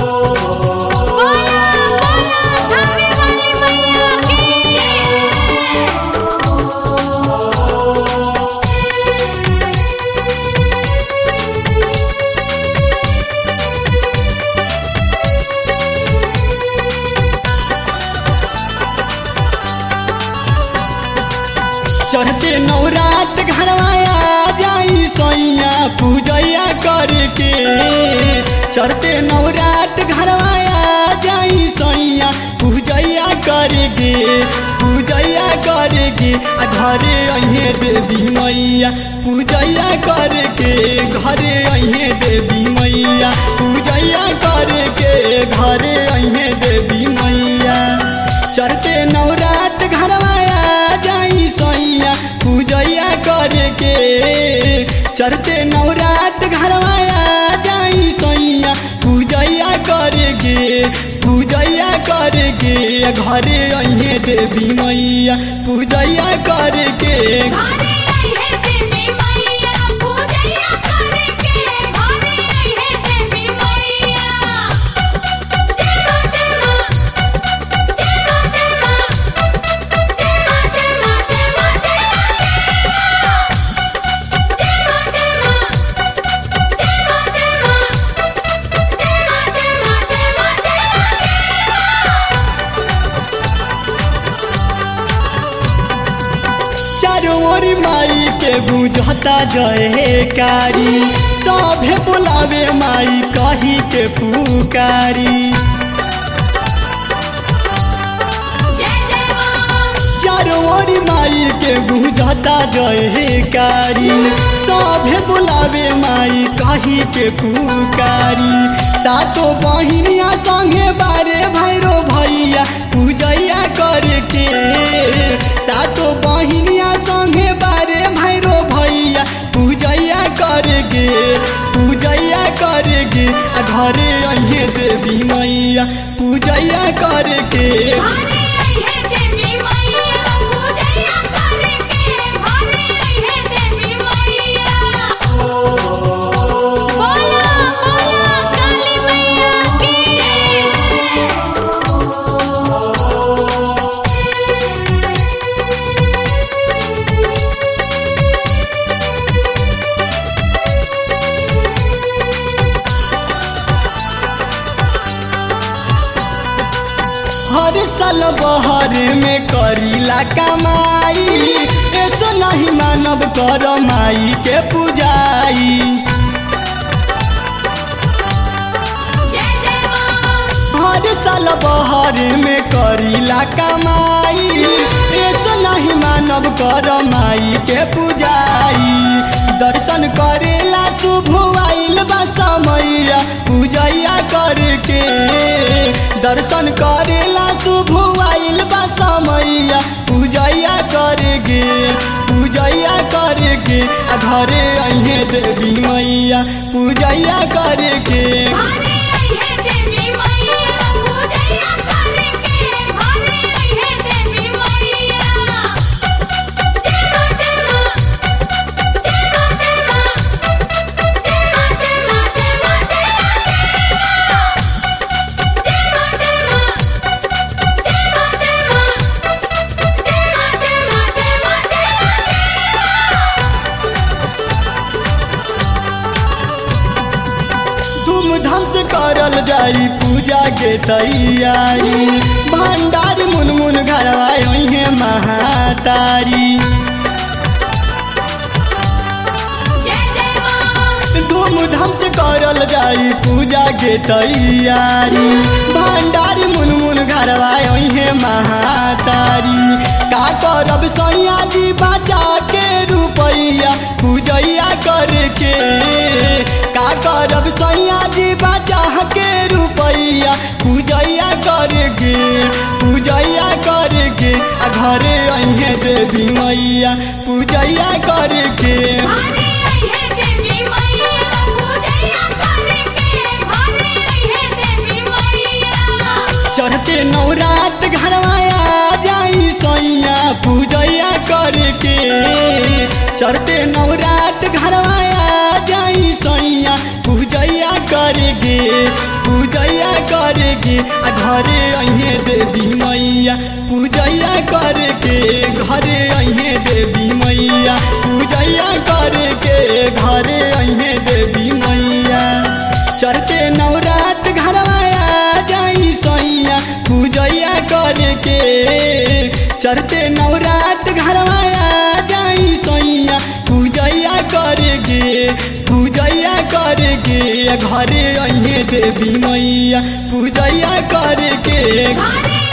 बोला बोला धावे वाली मैया की चढ़ते नवरात घरवाया जाई सोइया पूजैया करके चढ़ते नवरात घरवाया जाई सोइया पूजैया करके पूजैया करके आ घरे अहे देवी मैया पूजैया करके घरे अहे देवी मैया पूजैया करके घरे अहे देवी मैया चढ़ते नवरात घरवाया जाई सैया पूजैया करके चढ़ते नवरात घरवाया जाई सैया पूजैया करके पूजैया करके घरे अहे देवी मैया पूजैया करके घरे आई है देवी मैया पूजैया करके घरे आई है देवी मैया देवा देवा देवा देवा देवा देवा देवा चारों ओर माई के बुझता जयकारी सभे बोलावे माई कही के पुकारी चारों ओर माई के बुझता जयकारी सभे बोलावे माई कही के पुकारी सातो बहिनिया संगे बारे भैरो भैया पूजैया करके सातो बहिनिया संगे बारे भैरो भैया पूजैया करके पूजैया करके आ घरे अहे देवी मैया पूजैया करके बोला बोला काली मैया की हर साल बहर में करीला कमाई ऐसो नहीं मानव कर माई के पूजाई हर साल बहर में करीला कमाई ऐसो नहीं मानव कर माई के पूजाई दर्शन करेला शुभ आइल बा समैया पूजैया करके दर्शन करेला शुभ आइल बा समैया पूजैया करके पूजैया करके आ घरे अहे देवी मैया पूजैया करके धूमधाम से करल जाई पूजा के तैयारी भंडार मुनमुन घरवा है महातारी धूमधाम से करल जाई पूजा के तैयारी भंडार मुनमुन घरवा है महातारी का करब सैया जी बचा के रुपैया पूजैया करके का करब सैया जी बचा के रुपैया पूजैया करके पूजैया करके आ घरे अहे देवी मैया पूजैया करके चढ़ते नवरात घरवाया जाई सैया पूजैया करके चढ़ते नवरात घरवाया जाई सैया पूजैया करके पूजैया करके आ घरे अहे देवी मैया पूजैया करके घरे अहे देवी मैया पूजैया करके घरे अहे देवी मैया चढ़ते नवरात घरवाया जाई सैया पूजैया करके चढ़ते नवरात घरवाया जाई सैया पूजैया करके पूजैया करके घरे अहे देवी मैया पूजैया करके घरे